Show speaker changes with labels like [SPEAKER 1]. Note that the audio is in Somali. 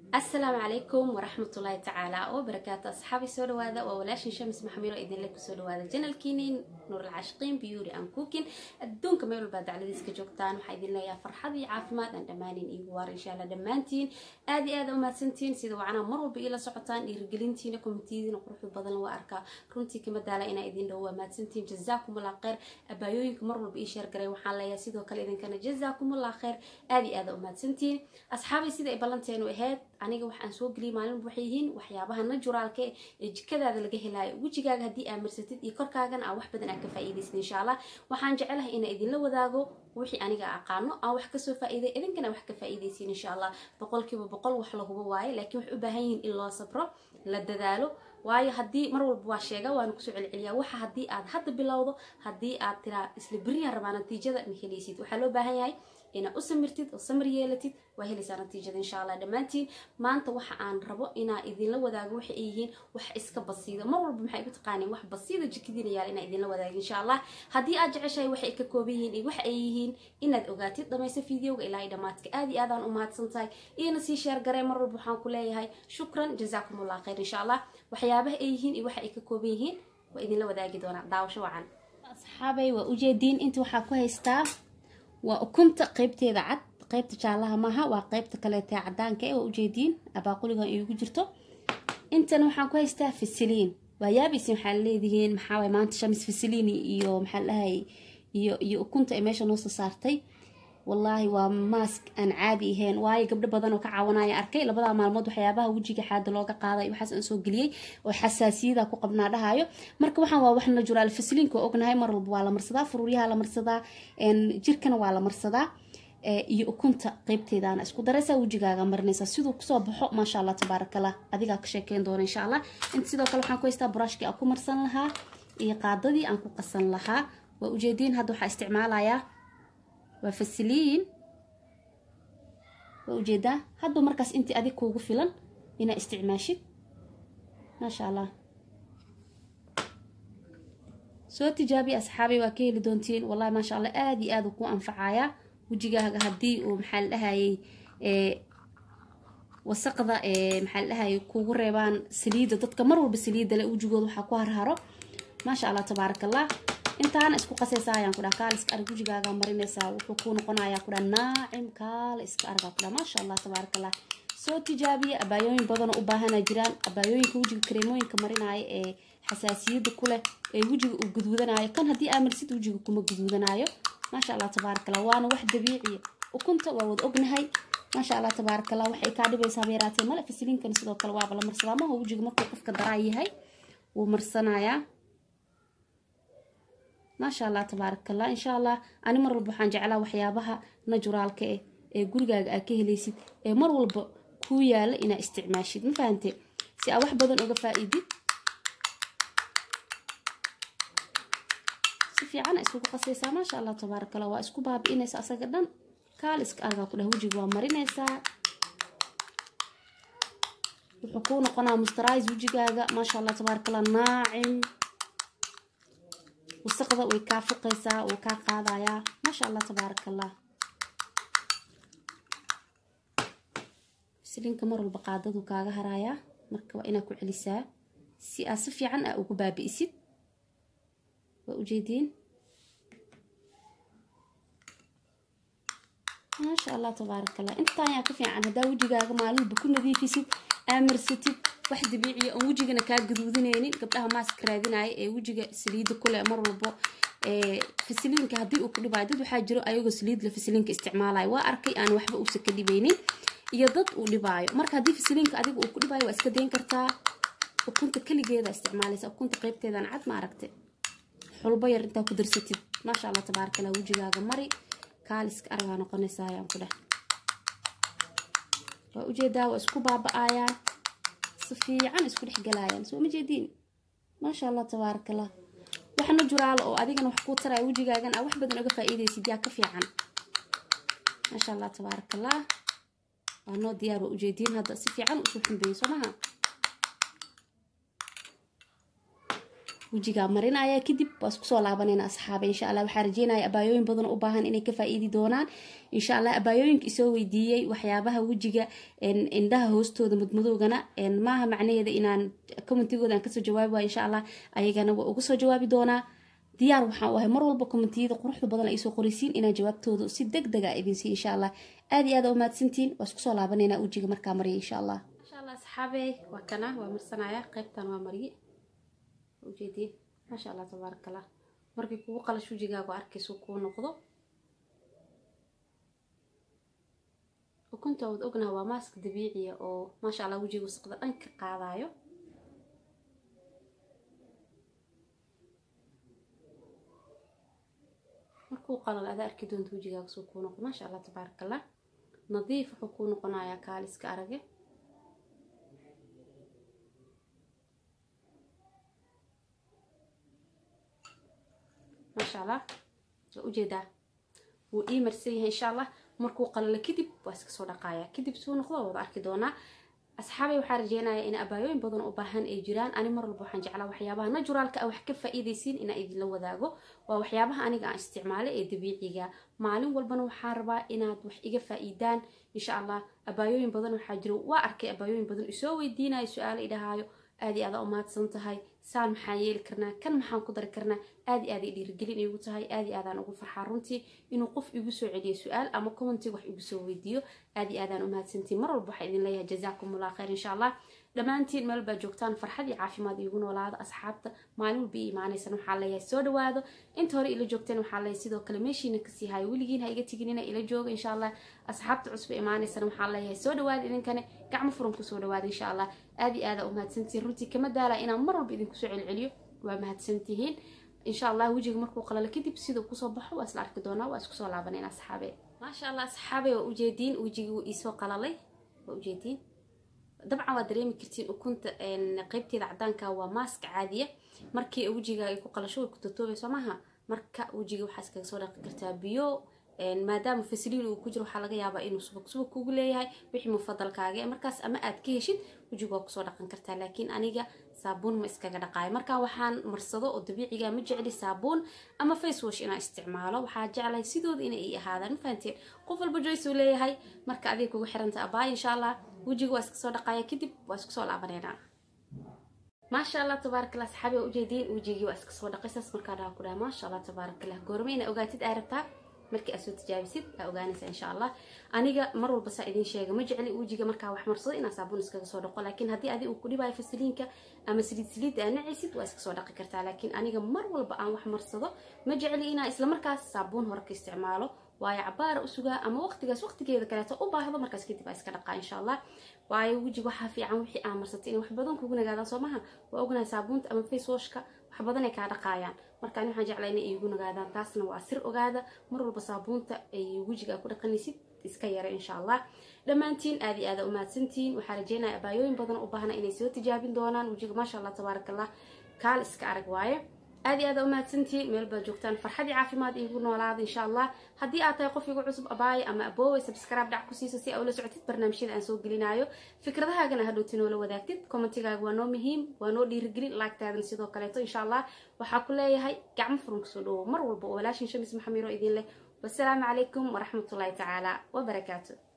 [SPEAKER 1] asalaamu calaykum waraxmatullaahi tacaala wabarakaatu asxaabi soo dhawaada waa walaashin shamis maxamiro idinle kusoo dhawaada janalkiini nuuralcaashiqiin beauty and cooking adduunka meel walbaa dacladiiska joogtaan waxaa idin leeyahay farxad iyo caafimaad aan dhammaanin iigu waar insha alla dhammaantiin aad iyo aad umahadsantiin sida wacnaa mar walba iila socotaan dhiirigelintiina komitiyadiina quruxda badan waa arkaa runtii kama daala inaa idin dhow waa mahadsantiin jazaakumullah kheyr abaayooyinka mar walba ii sheergaray waxaan leeyahay sidoo kale idinkana jazaakumullah kheyr aad iyo aad umahadsantiin asxaabay sida ay ballanteenu ahayd aniga waxaan soo geliyay maalinba waxay yihiin waxyaabaha naturaalka ee jikadaada laga helaayo wejigaaga haddii aa marsatid iyo korkaagana aa wax badan aa ka faa'iidaysid insha allah waxaan jecelahay inaa idinla wadaago wixii aniga aqaano aan wax kasoo faa'iiday idinkana wax ka faa'iidaysiin insha allah boqolkiiba boqol wax lahuba waaye laakiin waxay u baahan yihiin in loo sabro la dadaalo waayo haddii mar walba waa sheega waana kusoo celceliyaa waxa haddii aad hadda bilowdo haddii aad tiraa isla beriyan rabaa natiijada ma helaysid waxaa loo baahan yahay inaad u samirtid oo samir yeelatid waa helaysaa natiijada insha allah dhammaantiin maanta waxa aan rabo inaa idinla wadaago waxay ay yihiin wax iska basiida mar walba maxay ku taqaaniin wax basiida jikadiina yaal inaa idinla wadaago insha allah haddii aad jeceshahay waxay ka kooban yihiin iyo waxa ay yihiin inaad ogaatid dhamayso fideoga ilaa iyo dhammaadka aad iyo aadaan u mahadsan tahay iyona sii sheer garee mar walba waxaan ku leeyahay shukran jazaakumullah khayr insha allah waxyaabaha ay yihiin iyo waxa ay ka kooban yihiin waa idinla wadaagi doonaa daawasho wacan asxaabay waa ujeediin inta waxaa ku haystaa waa ukunta qeybteeda cad qeybta jaalaha maaha waa qeybta kaleetee cadaanka e waa ujeediin abaaquligan iigu jirto intana waxaan ku haystaa fasiliin waa yaabaysin waxaa leedihiin maxaawaay maanta shamis fasiliin iyo maxaa dhahay iyo iyo ukunta ay meesha noo soo saartay wallaahi waa maask aan caadi ahayn waayo gabdho badan oo ka caawanaya arkay labadaa maalmood waxyaabaha wejiga xaada looga qaaday waxaas aan soo geliyey oo xasaasiyada ku qabnaa dhahayo marka waxaan waa wax najuraal fasiliinka oo ognahay mar walba waa la marsadaa furuuryaha la marsadaa jirkana waa la marsadaa iyo ukunta qeybteedaana isku daraysaa wejigaaga marinaysaa siduu kusoo baxo maasha allah tabaarakallah adigaa ka sheekeyn doona insha allah inta sidoo kale waxaan ku haystaa buraashkii aan ku marsan lahaa iyo qaadadii aan ku qasan lahaa waa ujeediin hadda waxaa isticmaalayaa waa fasiliin waa ujeedaa hadba markaas intii adig kuugu filan inaa isticmaashid maasha allah soo tijaabiya asxaabay waa ka heli doontiin wallahi maasha allah aada iyo aada ku anfacayaa wejigaaga haddii uu maxaa la dhahayay wasaqda maxaa la dhahayay kugu reebaan saliidda dadka mar walba saliidda le wejigooda waxaa ku harharo maasha allah tabaaraka allah intaana isku qasaysaa ayaan kudhaha kaal iska arag wejigaaga marinaysaa wuxuu kuu noqonayaa kudhaha naacim kaala iska argaa kudhaha maasha allah tabaaraka allah soo tijaabiya abaayooyin badanoo u baahanaa jiraan abaayooyinka wejiga kareemooyinka marinaayo ee xasaasiyadda ku leh ee wejiga uu guduudanaayo kan haddii aa marsid wejiga kuma guduudanaayo maasha allah tabaaraka allah waana wax dabiiciya ukunta waa wada ognahay maasha allah tabaaraka allah waxay kaa dhibaysaa beeraatee male fasiliinkan sidoo kale waaba la marsadaa maha wejiga markuu qofka daraa yahay wuu marsanayaa maasha allah tabaaraka allah insha allah ani mar walba waxaan jeclaa waxyaabaha naturaalka eh ee gurigaaga aa ka helaysid ee mar walba kuu yaala inaa isticmaashid ma fahante si aa wax badan uga faa-iidid si fiicana isugu qasaysaa maasha allah tabaaraka allah waa isku baabi-inaysa asaga dhan kaal iska argaa ku dhah wejiga waa marinaysaa wuxuu kuu noqonaa mustarais wejigaaga maasha allah tabaaraka allah naacim wasaqda way kaa fuqaysaa wuu kaa qaadayaa maasha allah tabaaraka allah fasiliinka mar walba qaadadu kaaga harayaa marka waa inaad ku celisaa si aad si fiican aa ugu baabi'isid waa ujeediin maasha allah tabaaraka allah intaan yaa ka fiican haddaa wejigaaga maalinba ku nadiifisid aamarsatid wax dabiiciya oon wejigana kaa gaduudinaynin gabdhaha maaska raadinaya ee wejiga saliidda kuleh mar walbo fasiliinka haddii uu ku dhibaayo dad waxaa jiro ayagoo saliidla fasiliinka isticmaalayo waa arkay aan waxba uusa ka dhibaynin iyo dad uu dhibaayo marka haddii fasiliinka adiga uu ku dhibaayo waa iska dayn kartaa ukunta keligeeda isticmaalaysa ukunta qeybteedan cad ma aragte xulbo yar intaa ku darsatid maasha allah tabaaraka allah wejigaaga mari kaaliska aragaa noqonaysa ayaan ku dheh waa ujeedaa waa isku baaba-ayaan si fiican isku dhex galayaan soo ma jeediin maasha allah tabaaraka allah wax najuraalo oo adigana wax kuu taraya wejigaagan aa wax badan uga faa-iidaysid yaa ka fiican maasha allah tabaaraka allah waa noo diyaar waa ujeediin hadda si fiican usoo xumbeeyey soo maha wejigaa marinaya kadib waa isku soo laabanayna asxaaba insha allah waxaa rajeynaya abaayooyin badan u baahan inay ka faa-iidi doonaan insha allah abaayooyinka isoo weydiiyey waxyaabaha wejiga indhaha hoostooda mudmadowgana maaha macnaheeda inaan commentigooda aan kasoo jawaabi waayo insha allah ayagana waa uga soo jawaabi doonaa diyaar waxaan u ahay mar walba commentiyada quruxda badan ay soo qoraysiin inaan jawaabtooda si deg dega idinsiiy insha allah aad iyo aad aa umahadsantiin waa isku soo laabanayna wejiga markaa mariya insha allah insha allah asxaabe waa kana waa marsanaya qaybtan waa mariye ujeediin maasha allah tabaaraka allah markii kugu qalash wejigaagu arkaysu kuu noqdo ukunta wad ognaha waa maaska dabiiciya oo maasha allah wejiga wasaqda dhan ka qaadayo markuu qalal ada arki doonto wejigaaga suu kuu noqdo maasha allah tabaaraka allah nadiif wuxuu kuu noqonayaa kaaliska arage maasha allah waa ujeedaa wuu ii marsan yahay insha allah markuu qalalo kadib waa iska soo dhaqaaya kadib suu noqdo wada arki doonaa asxaabay waxaa rajeynaya in abaayooyin badan u baahan ay jiraan ani mar walba waxaan jeclaa waxyaabaha naturaalka ah wax ka faa-iidaysiin inaan idinla wadaago waa waxyaabaha aniga aan isticmaalo ee dabiiciga maalin walbana waxaan rabaa inaad wax iga faa-iidaan insha allah abaayooyin badan waxaa jiro waa arkay abaayooyin badan isoo weydiinayo su-aalo idhahaayo aad iyo aada umahadsan tahay saan maxaan yeeli karnaa kan maxaan ku dari karnaa aad iyo aad ay dhiirigelin igu tahay aad iyo aadaan ugu farxaa runtii inuu qof igu soo celiyo su-aal ama commentig wax igu soo weydiiyo aad iyo aadaan umahadsantiin mar walba waxaa idin leeyahay jazaakum allah khayr insha allah dhammaantiin meel baa joogtaan farxad iyo caafimaad iigu noolaada asxaabta maalin walba ii imaanaysan waxaa leeyahay soo dhawaado inta hore ila joogteen waxaa leeyahay sidoo kale meeshiina kasii hayo weligiin ha iga teginina ila jooga insha allah asxaabta cusba imaanaysan waxaa leeyahay soo dhawaada idinkane gacmo furan kusoo dhawaada insha allah aad iyo aada umahadsantihiin runtii kama daala inaan mar walba idinku soo celceliyo waa mahadsantihiin insha allah wejiga markuu qalalo kadib siduu kusoo baxo waa isla arki doonaa waa isku soo laabanayna asxaabe maasha allah asxaabe waa ujeediin wejigii wuu iisoo qalalay waa ujeediin dabcan waa dareemi kartiin ukunta qeybteeda cadaanka waa maask caadiya markii wejiga ay ku qalasho way ku tatoobayso maaha marka wejiga waxaa iskaga soo dhaqi kartaa biyo maadaama fasiliin uu ku jiro waxaa laga yaabaa inuu subag subag kugu leeyahay wixii mufadalkaaga markaas ama aad ka heshid wejiga waa kusoo dhaqan kartaa laakiin aniga saabuun ma iskaga dhaqaayo marka waxaan marsado oo dabiiciga ma jecli saabuun ama face wash inaan isticmaalo waxaa jeclahay sidooda inay ii ahaadaan ma fahanteen qof walba joyce uu leeyahay marka adiga kugu xiranta abaay insha allah wejiga waa iska soo dhaqaaya kadib waa isku soo laabaneynaa maasha allah tabaarak allah saxaabi waa ujeediin wejigii waa iska soo dhaqay saas markaa dhaha ku dhaha maasha allah tabaarak allah goorma ina ogaatid aa rabtaa markii aad soo tijaabisid aa ogaanaysa insha allah aniga mar walba saa idin sheega ma jecli wejiga markaa wax marsado inaa saabuun iskaga soo dhaqo laakiin haddii adi uu ku dhibayo fasiliinka ama saliid saliidda aa nacaysid waa iska soo dhaqi kartaa laakiin aniga mar walba aan wax marsado ma jecli inaa islamarkaas saabuun hore ka isticmaalo waayo cabaara u sugaa ama waqtigaas waqtigeeda kaleeto u baahdo markaas kadib aa iska dhaqaa insha allah waayo wejiga waxaa fiican wixii aa marsatay inay wax badan kugu nagaadaan soo maha waa ognahay saabuunta ama face washka wax badan ay kaa dhaqaayaan marka ani waxaan jeclaa inay iigu nagaadaan taasna waa sir ogaada mar walba saabuunta ay wejiga aa ku dhaqanaysid iska yara insha allah dhammaantiin aad iyo aada umahadsantihiin waxaa rajeynaya abaayooyin badan u baahna inay soo tijaabin doonaan wejiga maasha allah tabaaraka allah kaal iska arag waaye aad iyo aad umahadsantihiin meel baad joogtaan farxadii caafimaad iigu noolaada insha allah haddii aad tahay qof igu cusub abaaya ama abooway subscribe dhac ku siiso si aa ula socotid barnaamijyada aan soo gelinayo fikradahaagana hadhowti noola wadaagtid commentigaaga waa noo muhiim waa noo dhiirigelin laagtaadan sidoo kaleeto insha allah waxaa ku leeyahay gacmo furan kusoo dhawo mar walba oo walaashin shamis maxamiiro idin leh wasalaamu calaykum waraxmatullaahi tacaala wabarakaatu